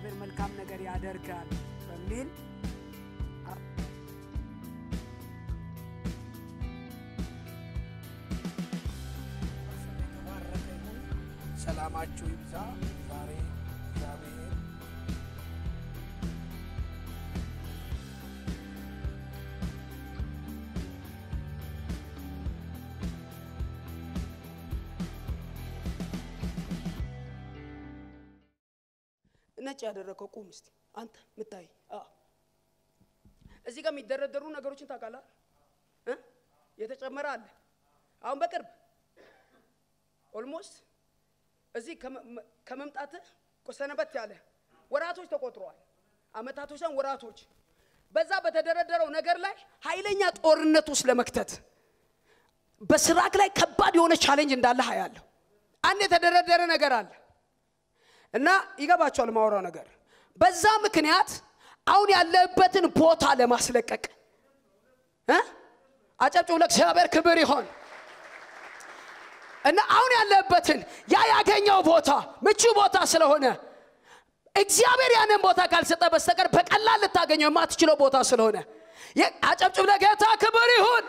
እግዚአብሔር መልካም ነገር ያደርጋል በሚል የተባረከ ይሁን። ሰላማችሁ ይብዛ። ዛሬ እግዚአብሔር ነጭ ያደረገው ቁም እስቲ አንተ ምታይ እዚህ ጋር የሚደረደሩ ነገሮችን ታውቃለህ እ የተጨመረ አለ አሁን በቅርብ ኦልሞስት እዚህ ከመ- ከመምጣትህ ሰነበት ያለ ወራቶች ተቆጥረዋል አመታቶች ሳይሆን ወራቶች በዛ በተደረደረው ነገር ላይ ኃይለኛ ጦርነት ውስጥ ለመክተት በስራክ ላይ ከባድ የሆነ ቻሌንጅ እንዳለ ያለሁ አንድ የተደረደረ ነገር አለ እና ይገባቸዋል ማውራው ነገር በዛ ምክንያት አሁን ያለበትን ቦታ ለማስለቀቅ እ አጨብጭቡ ለእግዚአብሔር ክብር ይሆን እና አሁን ያለበትን ያ ያገኘው ቦታ ምቹ ቦታ ስለሆነ እግዚአብሔር ያንን ቦታ ካልሰጠ በስተቀር በቀላል ልታገኘው የማትችለው ቦታ ስለሆነ የ- አጨብጭብ ለጌታ ክብር ይሁን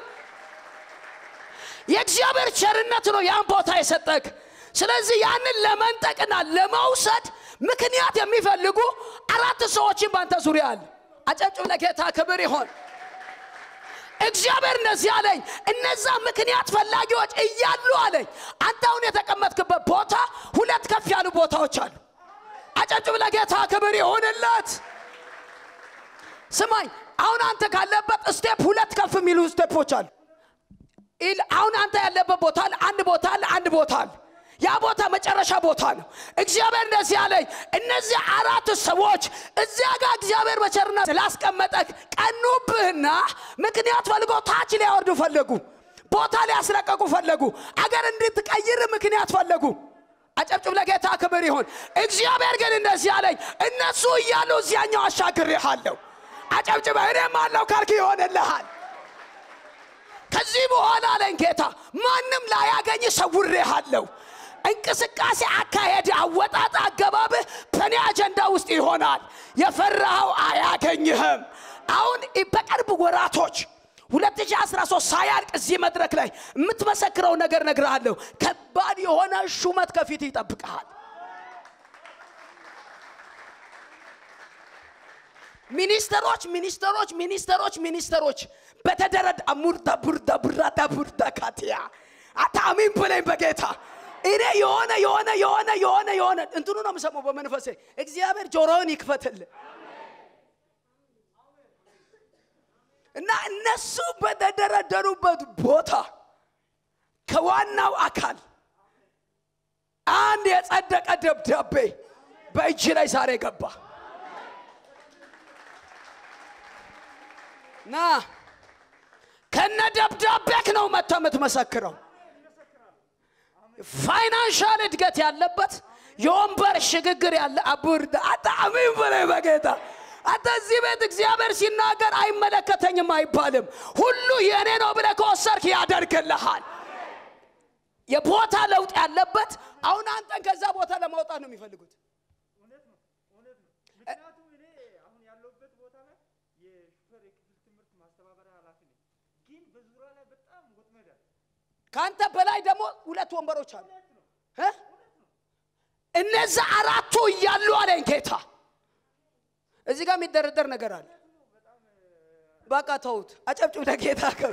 የእግዚአብሔር ቸርነት ነው ያን ቦታ የሰጠክ ስለዚህ ያንን ለመንጠቅና ለመውሰድ ምክንያት የሚፈልጉ አራት ሰዎችን ባንተ ዙሪያ አለ አጨብጭብ ለጌታ ክብር ይሆን እግዚአብሔር እንደዚህ አለኝ እነዛ ምክንያት ፈላጊዎች እያሉ አለኝ አንተ አሁን የተቀመጥክበት ቦታ ሁለት ከፍ ያሉ ቦታዎች አሉ አጨብጭብ ለጌታ ክብር ይሁንለት ስማኝ አሁን አንተ ካለበት ስቴፕ ሁለት ከፍ የሚሉ ስቴፖች አሉ ኢል- አሁን አንተ ያለበት ቦታ አለ አንድ ቦታ አለ አንድ ቦታ አለ ያ ቦታ መጨረሻ ቦታ ነው እግዚአብሔር እንደዚህ አለኝ እነዚህ አራት ሰዎች እዚያ ጋር እግዚአብሔር በቸርነት ስላስቀመጠክ ቀኑብህና ምክንያት ፈልጎ ታች ሊያወርዱ ፈለጉ ቦታ ሊያስለቀቁ ፈለጉ አገር እንድትቀይር ምክንያት ፈለጉ አጨብጭብ ለጌታ ክብር ይሁን እግዚአብሔር ግን እንደዚህ አለኝ እነሱ እያሉ እዚያኛው አሻግሬሃለሁ አጨብጭበ እኔም አለው ካልክ ይሆንልሃል ከዚህ በኋላ አለኝ ጌታ ማንም ላያገኝ ሰውሬሃለሁ እንቅስቃሴ አካሄድ አወጣጥ አገባብህ በእኔ አጀንዳ ውስጥ ይሆናል የፈራኸው አያገኝህም አሁን በቅርብ ወራቶች 2013 ሳያልቅ እዚህ መድረክ ላይ የምትመሰክረው ነገር ነግርሃለሁ ከባድ የሆነ ሹመት ከፊት ይጠብቀሃል ሚኒስተሮች ሚኒስተሮች ሚኒስተሮች ሚኒስተሮች በተደረድ አሙርዳ ቡርዳ ቡራዳ ቡርዳ ካቲያ አታሚን ብለኝ በጌታ እኔ የሆነ የሆነ የሆነ የሆነ የሆነ እንትኑ ነው የምሰማው በመንፈሴ እግዚአብሔር ጆሮውን ይክፈትል እና እነሱ በተደረደሩበት ቦታ ከዋናው አካል አንድ የጸደቀ ደብዳቤ በእጅ ላይ ዛሬ ገባ ና ከነ ደብዳቤክ ነው መጥተ የምትመሰክረው ፋይናንሻል እድገት ያለበት የወንበር ሽግግር ያለ አቡርዳ አጣሚን በላይ በጌታ አንተ እዚህ ቤት እግዚአብሔር ሲናገር አይመለከተኝም አይባልም ሁሉ የእኔ ነው ብለ ከወሰርክ ያደርግልሃል የቦታ ለውጥ ያለበት አሁን አንተን ከዛ ቦታ ለማውጣት ነው የሚፈልጉት እውነት ነው እውነት ነው ምክንያቱም እኔ አሁን ያለሁበት ቦታ ላይ የሹፌር የክፍል ትምህርት ማስተባበሪያ ኃላፊ ነኝ ግን በዙሪያ ላይ በጣም ወጥመድ አለ ከአንተ በላይ ደግሞ ሁለት ወንበሮች አሉ እ? እነዛ አራቱ እያሉ አለኝ ጌታ እዚህ ጋር የሚደረደር ነገር አለ በቃ ተውት አጨብጭብ ለጌታ ከ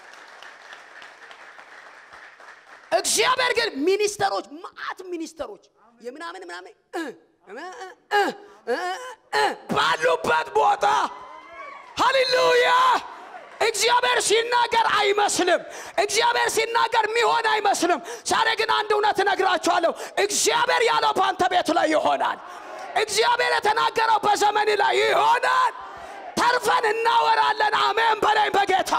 እግዚአብሔር ግን ሚኒስተሮች ማአት ሚኒስተሮች የምናምን ምናምን እ፣ እ፣ እ፣ እ፣ እ፣ ባሉበት ቦታ ሃሌሉያ እግዚአብሔር ሲናገር አይመስልም እግዚአብሔር ሲናገር የሚሆን አይመስልም ዛሬ ግን አንድ እውነት እነግራችኋለሁ እግዚአብሔር ያለው በአንተ ቤት ላይ ይሆናል እግዚአብሔር የተናገረው በዘመን ላይ ይሆናል ተርፈን እናወራለን አሜን በላይ በጌታ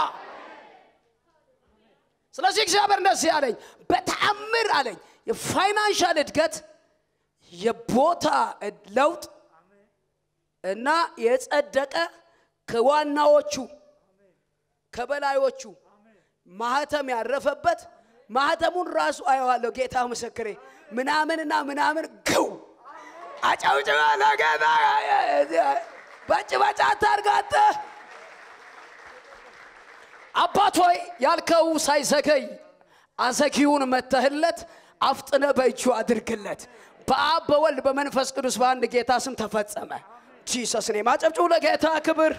ስለዚህ እግዚአብሔር እንደዚህ አለኝ በተአምር አለኝ የፋይናንሻል እድገት የቦታ ለውጥ እና የጸደቀ ከዋናዎቹ ከበላዮቹ ማህተም ያረፈበት ማህተሙን ራሱ አየዋለሁ ጌታ ምስክሬ ምናምንና ምናምን ግው አጨብጭበ ለጌታ በጭ በጭ አታርጋት አባት ሆይ ያልከው ሳይዘገይ አዘጊውን መተህለት አፍጥነ በእጁ አድርግለት በአብ በወልድ በመንፈስ ቅዱስ በአንድ ጌታ ስም ተፈጸመ ጂሰስ ኔ ማጨብጭቡ ለጌታ ክብር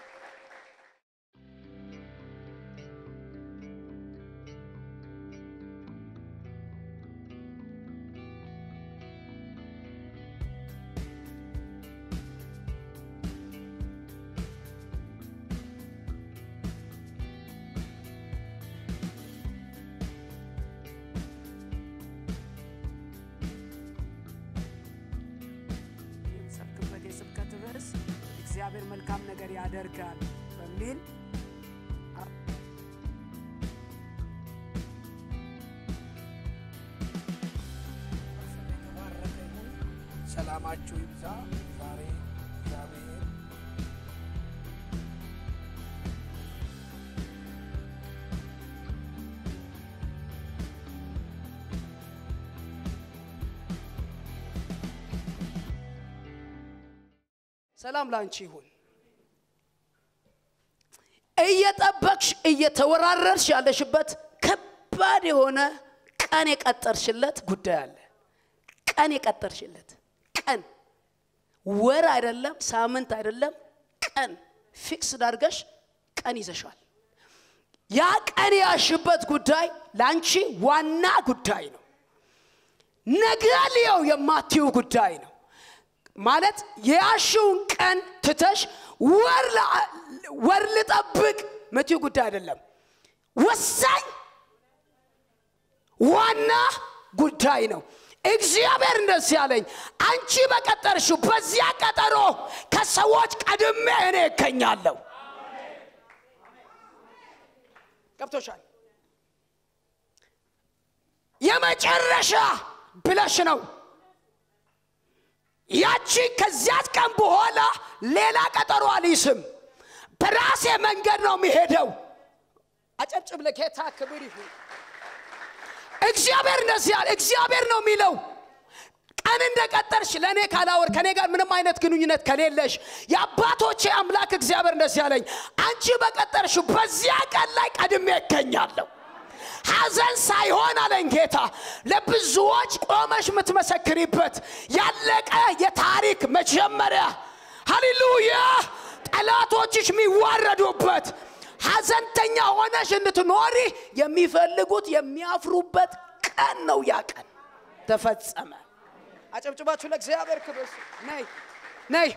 የምሰብክበት የስብከት ርዕስ እግዚአብሔር መልካም ነገር ያደርጋል በሚል የተባረከ ይሁን። ሰላማችሁ ይብዛ። ዛሬ እግዚአብሔር ሰላም ላንቺ ይሁን እየጠበቅሽ እየተወራረርሽ ያለሽበት ከባድ የሆነ ቀን የቀጠርሽለት ጉዳይ አለ ቀን የቀጠርሽለት ቀን ወር አይደለም ሳምንት አይደለም ቀን ፊክስ ዳርገሽ ቀን ይዘሻል ያ ቀን ያሽበት ጉዳይ ለአንቺ ዋና ጉዳይ ነው ነገ ልየው የማትዩ ጉዳይ ነው ማለት የያሽውን ቀን ትተሽ ወር ላ- ወር ልጠብቅ ምትዩ ጉዳይ አይደለም ወሳኝ ዋና ጉዳይ ነው እግዚአብሔር እንደዚህ ያለኝ አንቺ በቀጠርሽው በዚያ ቀጠሮ ከሰዎች ቀድሜ እኔ እገኛለሁ ገብቶሻል የመጨረሻ ብለሽ ነው ያቺ ከዚያች ቀን በኋላ ሌላ ቀጠሮ አልይስም በራሴ መንገድ ነው የሚሄደው አጨብጭብ ለጌታ ክብር ይሁን እግዚአብሔር እንደዚህ ያለ እግዚአብሔር ነው የሚለው ቀን እንደቀጠርሽ ለእኔ ካላወር ከእኔ ጋር ምንም አይነት ግንኙነት ከሌለሽ የአባቶቼ አምላክ እግዚአብሔር እንደዚህ ያለኝ አንቺ በቀጠርሽ በዚያ ቀን ላይ ቀድሜ እገኛለሁ ሐዘን ሳይሆን አለኝ ጌታ ለብዙዎች ቆመሽ የምትመሰክሪበት ያለቀ የታሪክ መጀመሪያ ሃሌሉያ ጠላቶችሽ የሚዋረዱበት ሐዘንተኛ ሆነሽ እንድትኖሪ የሚፈልጉት የሚያፍሩበት ቀን ነው ያ ቀን ተፈጸመ አጨብጭባችሁ ለእግዚአብሔር ክብር ስጡ። ነይ ነይ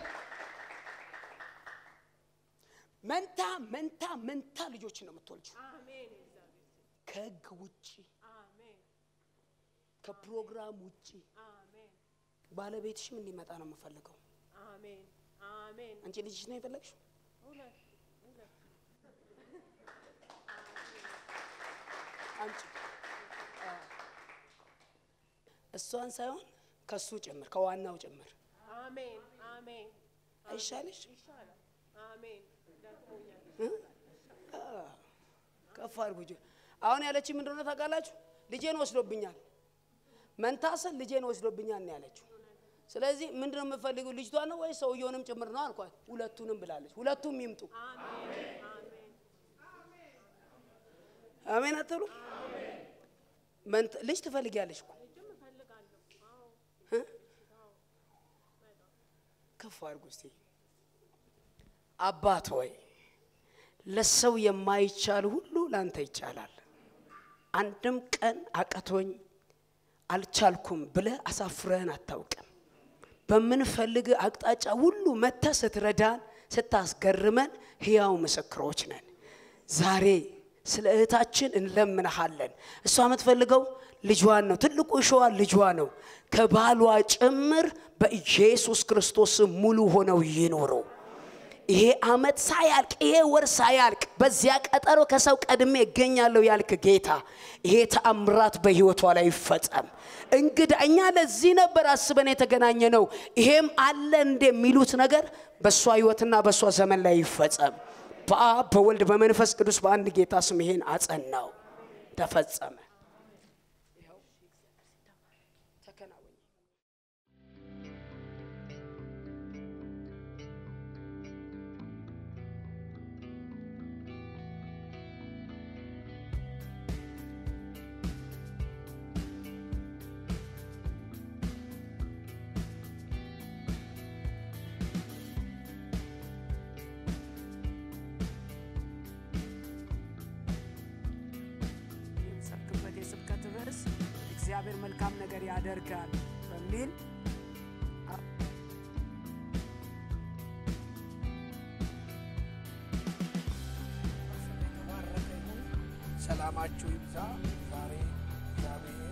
መንታ መንታ መንታ ልጆችን ነው የምትወልጁ ከህግ ውጭ ከፕሮግራም ውጭ ባለቤትሽም እንዲመጣ ነው የምፈልገው አሜን አሜን አንቺ ልጅሽ ነው የፈለግሽው እውነት እውነት አንቺ እሷን ሳይሆን ከሱ ጭምር ከዋናው ጭምር አሜን አሜን አይሻልሽ ይሻላል አሜን ደክሞኛል ከፍ አድርጉ እጅ አሁን ያለችኝ ምንድን ነው ታውቃላችሁ ልጄን ወስዶብኛል መንታሰን ልጄን ወስዶብኛል ነው ያለችው ስለዚህ ምንድን ነው የምፈልገው ልጅቷ ነው ወይ ሰውየውንም ጭምር ነው አልኳት ሁለቱንም ብላለች ሁለቱም ይምጡ አሜን አትሉ መንት- ልጅ ትፈልጊያለሽ እኮ ልጅም እፈልጋለሁ አዎ እ? ከፍ አድርጉ እስቲ አባት ሆይ ለሰው የማይቻል ሁሉ ላንተ ይቻላል አንድም ቀን አቀቶኝ አልቻልኩም ብለ አሳፍረህን አታውቅም በምንፈልግ አቅጣጫ ሁሉ መተ ስትረዳን ስታስገርመን ህያው ምስክሮች ነን ዛሬ ስለ እህታችን እንለምንሃለን እሷ የምትፈልገው ልጇን ነው ትልቁ እሸዋ ልጇ ነው ከባሏ ጭምር በኢየሱስ ክርስቶስ ስም ሙሉ ሆነው ይኖሩ ይሄ አመት ሳያልቅ ይሄ ወር ሳያልቅ በዚያ ቀጠሮ ከሰው ቀድሜ እገኛለሁ ያልክ ጌታ ይሄ ተአምራት በህይወቷ ላይ ይፈጸም እንግዳ እኛ ለዚህ ነበር አስበን የተገናኘ ነው ይሄም አለ እንደ የሚሉት ነገር በእሷ ህይወትና በእሷ ዘመን ላይ ይፈጸም በአብ በወልድ በመንፈስ ቅዱስ በአንድ ጌታ ስም ይሄን አጸናው ተፈጸመ ይኸው ተከናወነ እግዚአብሔር መልካም ነገር ያደርጋል በሚል የተባረከ ይሁን። ሰላማችሁ ይብዛ። ዛሬ እግዚአብሔር